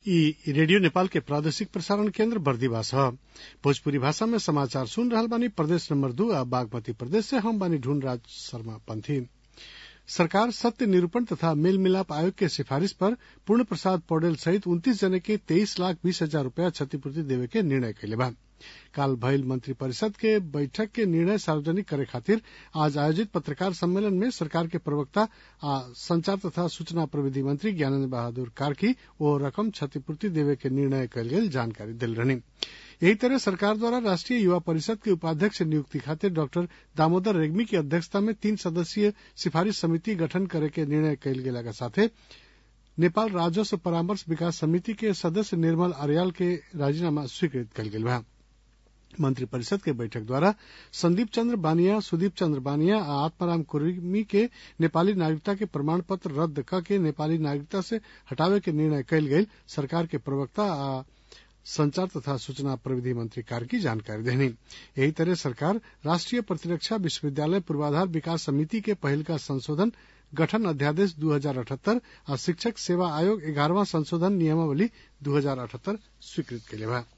ई रेडियो नेपाल के प्रादेशिक प्रसारण केन्द्र बर्दिवास ह भोजपुरी भाषा में समाचार सुन रहल बानी प्रदेश नंबर दू आ बागमती प्रदेश से हम बानी ढूंढराज शर्मा पंथी सरकार सत्य निरूपण तथा मेल मिलाप आयोग के सिफारिश पर पूर्ण प्रसाद पौडेल सहित उन्तीस जने के तेईस लाख बीस हजार रूपया क्षतिपूर्ति देवे के निर्णय कैले बा काल भइल मंत्रिपरिषद के बैठक के निर्णय सार्वजनिक करे खातिर आज आयोजित पत्रकार सम्मेलन में सरकार के प्रवक्ता आ संचार तथा सूचना प्रविधि मंत्री ज्ञानेन्द्र बहादुर कार्की ओ रकम क्षतिपूर्ति देवे के निर्णय कयल गेल जानकारी दिल रहनी यही तरह सरकार द्वारा राष्ट्रीय युवा परिषद के उपाध्यक्ष नियुक्ति खातिर डॉक्टर दामोदर रेग्मी की अध्यक्षता में तीन सदस्यीय सिफारिश समिति गठन करे के निर्णय कयल गेला के साथे नेपाल राजस्व परामर्श विकास समिति के सदस्य निर्मल अर्याल के राजीनामा स्वीकृत कयल गेल बा मंत्रिपरिषद के बैठक द्वारा संदीप चंद्र बानिया सुदीप चंद्र बानिया आ आत्माराम कुर्मी के नेपाली नागरिकता के प्रमाण पत्र रद्द क के नेपाली नागरिकता से हटावे के निर्णय कयल गेल सरकार के प्रवक्ता आ संचार तथा सूचना प्रविधि मंत्री कार्की जानकारी देनी यही तरह सरकार राष्ट्रीय प्रतिरक्षा विश्वविद्यालय पूर्वाधार विकास समिति के पहल का संशोधन गठन अध्यादेश दू हजार अठहत्तर आ शिक्षक सेवा आयोग ग्यारहवा संशोधन नियमावली दू हजार अठहत्तर स्वीकृत कैले बा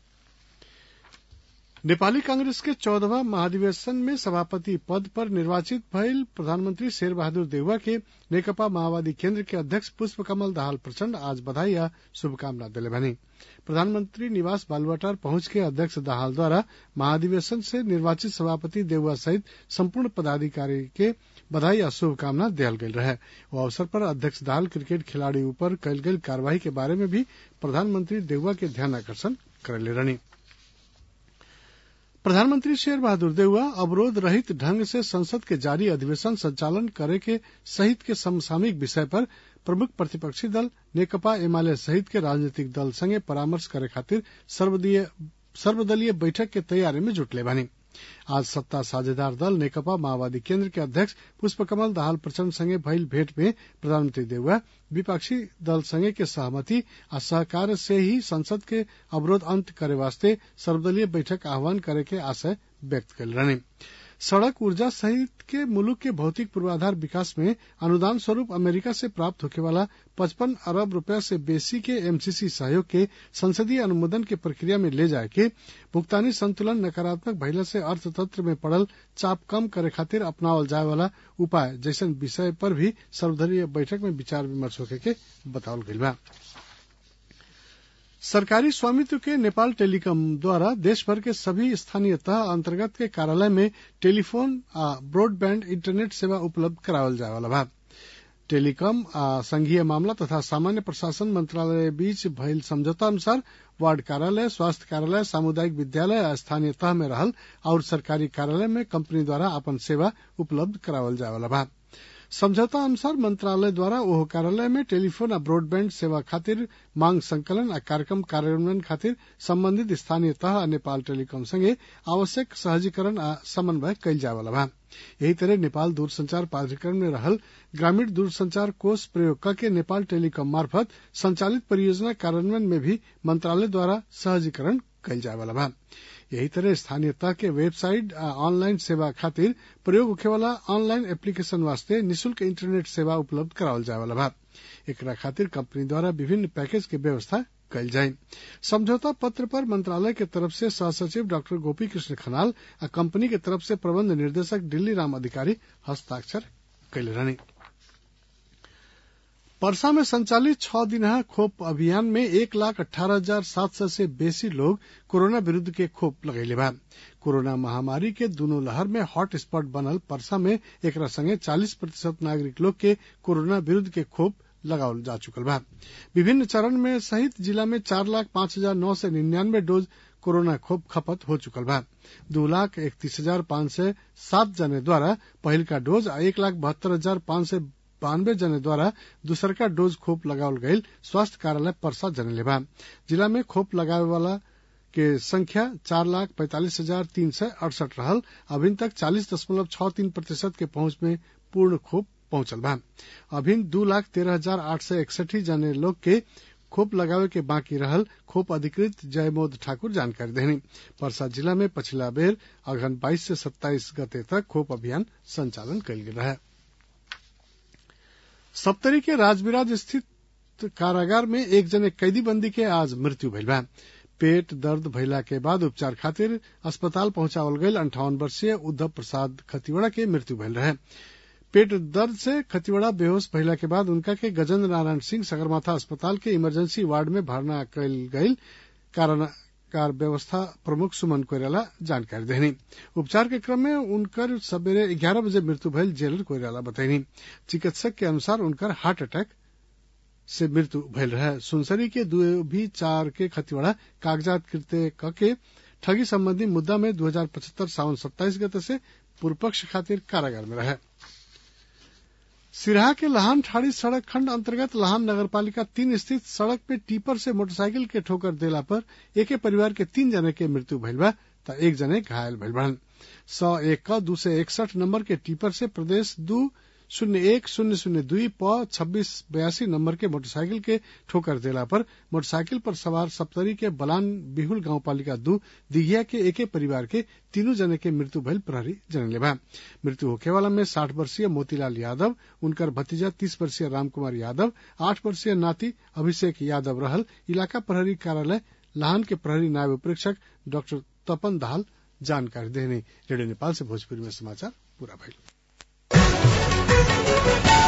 नेपाली कांग्रेस के चौदहवा महाधिवेशन में सभापति पद पर निर्वाचित भइल प्रधानमंत्री शेर बहादुर देउवा के नेकपा माओवादी केन्द्र के अध्यक्ष पुष्प कमल दाहाल प्रचण्ड आज बधाई आ शुभकामना दिले बनी प्रधानमंत्री निवास बालुवाटार पहुंच के अध्यक्ष दाहाल द्वारा महाधिवेशन से निर्वाचित सभापति देउवा सहित संपूर्ण पदाधिकारी के बधाई आ शुभकामना दियल गेल रहे ओ अवसर पर अध्यक्ष दाहाल क्रिकेट खिलाड़ी ऊपर कयल गेल कार्यवाही के बारे में भी प्रधानमंत्री देउवा के ध्यान आकर्षण करेले रहनी प्रधानमंत्री शेर बहादुर देउवा अवरोध रहित ढंग से संसद के जारी अधिवेशन संचालन करे के सहित के समसामयिक विषय पर प्रमुख प्रतिपक्षी दल नेकपा एमाले सहित के राजनीतिक दल संगे परामर्श करे खातिर सर्वदलीय बैठक के तैयारी में जुटले बानी आज सत्ता साझेदार दल नेकपा माओवादी केन्द्र के अध्यक्ष पुष्पकमल दाहाल प्रचण्ड संगे भइल भेंट में प्रधानमंत्री देउवा विपक्षी दल संगे के सहमति आ सहकार से ही संसद के अवरोध अंत करे वास्ते सर्वदलीय बैठक आह्वान करे के आशय व्यक्त कल रहने सड़क ऊर्जा सहित के मुल्क के भौतिक पूर्वाधार विकास में अनुदान स्वरूप अमेरिका से प्राप्त होने वाला पचपन अरब रुपया से बेसी के एमसीसी सहयोग के संसदीय अनुमोदन के प्रक्रिया में ले जाए के भुगतानी संतुलन नकारात्मक भइला से अर्थतंत्र में पड़ल चाप कम करे खातिर अपनावल जाए वाला उपाय जैसन विषय पर भी सर्वदलीय बैठक में विचार विमर्श होके के बतावल गईल बा सरकारी स्वामित्व के नेपाल टेलीकॉम द्वारा देश भर के सभी स्थानीय तह अंतर्गत के कार्यालय में टेलीफोन आ ब्रॉडबैंड इंटरनेट सेवा उपलब्ध करावल जाए वाला बा टेलीकॉम आ संघीय मामला तथा सामान्य प्रशासन मंत्रालय बीच भइल समझौता अनुसार वार्ड कार्यालय स्वास्थ्य कार्यालय सामुदायिक विद्यालय आ स्थानीय तह में रहल और सरकारी कार्यालय में कंपनी द्वारा अपन सेवा उपलब्ध करावल जाए वाला बा समझौता अनुसार मंत्रालय द्वारा ओह कार्यालय में टेलीफोन आ ब्रॉडबैंड सेवा खातिर मांग संकलन आ कार्यक्रम कार्यान्वयन खातिर संबंधित स्थानीय तह आ नेपाल टेलीकॉम संगे आवश्यक सहजीकरण आ समन्वय कयल जाय वाला बा यही तरह नेपाल दूरसंचार प्राधिकरण में रहल ग्रामीण दूरसंचार कोष प्रयोग करके नेपाल टेलीकॉम मार्फत संचालित परियोजना कार्यान्वयन में भी मंत्रालय द्वारा सहजीकरण कयल जाय वाला बा यही तरह स्थानीय तह के वेबसाइट आ ऑनलाइन सेवा खातिर प्रयोग होखे वाला ऑनलाइन एप्लीकेशन वास्ते निशुल्क इंटरनेट सेवा उपलब्ध करावल जाए वाला बा एकरा खातिर कंपनी द्वारा विभिन्न पैकेज के व्यवस्था कयल जाये समझौता पत्र पर मंत्रालय के तरफ से सहसचिव डॉक्टर गोपी कृष्ण खनाल आ कंपनी के तरफ से प्रबंध निर्देशक दिल्ली राम अधिकारी हस्ताक्षर कैले रहनी परसा में संचालित छह दिनहा खोप अभियान में एक लाख अठारह हजार सात सौ से बेसी लोग कोरोना विरूद्ध के खोप लगैले बा कोरोना महामारी के दोनों लहर में हॉट स्पॉट बनल परसा में एकरा संगे चालीस प्रतिशत नागरिक लोग के कोरोना विरूद्ध के खोप लगावल जा चुकल बा विभिन्न चरण में सहित जिला में चार लाख पांच हजार नौ सौ निन्यानवे डोज कोरोना खोप खपत हो चुकल बा दो लाख इकतीस हजार पांच सौ सात जने द्वारा पहिल का डोज आ एक लाख बहत्तर हजार पांच सौ बानवे जने द्वारा दूसरका डोज खोप लगावल गईल स्वास्थ्य कार्यालय परसा जनले बा जिला में खोप लगावे वाला के संख्या चार लाख पैंतालीस हजार तीन सौ अड़सठ रहल अभिन तक चालीस दशमलव छह तीन प्रतिशत के पहुंच में पूर्ण खोप पहुंचल बा अभिन दू लाख तेरह हजार आठ सौ इकसठी जने लोग के खोप लगावे के बाकी रहल खोप अधिकृत जयमोद ठाकुर जानकारी देनी परसा जिला में पछिला बेर अगहन बाईस से सत्ताईस गते तक खोप अभियान संचालन कयल गेल रहे सप्तरी के राजबिराज स्थित कारागार में एक जने कैदी बंदी के आज मृत्यु भइल बा पेट दर्द भइला के बाद उपचार खातिर अस्पताल पहुंचावल गईल अंठावन वर्षीय उद्धव प्रसाद खतिवड़ा के मृत्यु भइल रहे पेट दर्द से खतिवड़ा बेहोश भइला के बाद उनका के गजेंद्र नारायण सिंह सगरमाथा अस्पताल के इमरजेंसी वार्ड में भर्ना कयल गईल कारागार व्यवस्था प्रमुख सुमन कोइराला जानकारी देनी उपचार के क्रम में उनकर सवेरे ग्यारह बजे मृत्यु भइल जेलर कोइराला बतैनी चिकित्सक के अनुसार उनकर हार्ट अटैक से मृत्यु भइल रहे सुनसरी के दो भी चार के खतिवड़ा कागजात कृत्य कके ठगी संबंधी मुद्दा में दो हजार पचहत्तर सावन सत्ताईस गते से पूर्व पक्ष खातिर कारागार में रहे सिराहा के लहान ठाड़ी सड़क खंड अंतर्गत लहान नगरपालिका तीन स्थित सड़क पे टीपर से मोटरसाइकिल के ठोकर देला पर एके परिवार के तीन जने के मृत्यु भइल बा त एक जने घायल भइल बड़न सौ एक का दू सौ इकसठ नंबर के टीपर से प्रदेश दू शून्य एक शून्य शून्य दुई प छब्बीस बयासी नंबर के मोटरसाइकिल के ठोकर देला पर मोटरसाइकिल पर सवार सप्तरी के बलान बिहुल गांव पालिका दू दिघिया के एके परिवार के तीनों जने के मृत्यु भइल प्रहरी जनले बा मृत्यु होखे वाला में साठ वर्षीय मोतीलाल यादव उनकर भतीजा तीस वर्षीय रामकुमार यादव आठ वर्षीय नाती अभिषेक यादव रहल इलाका प्रहरी कार्यालय लाहन के प्रहरी नायब प्रेक्षक डॉक्टर तपन दाहाल जानकारी देने रेडियो नेपाल से भोजपुरी में समाचार पूरा भइल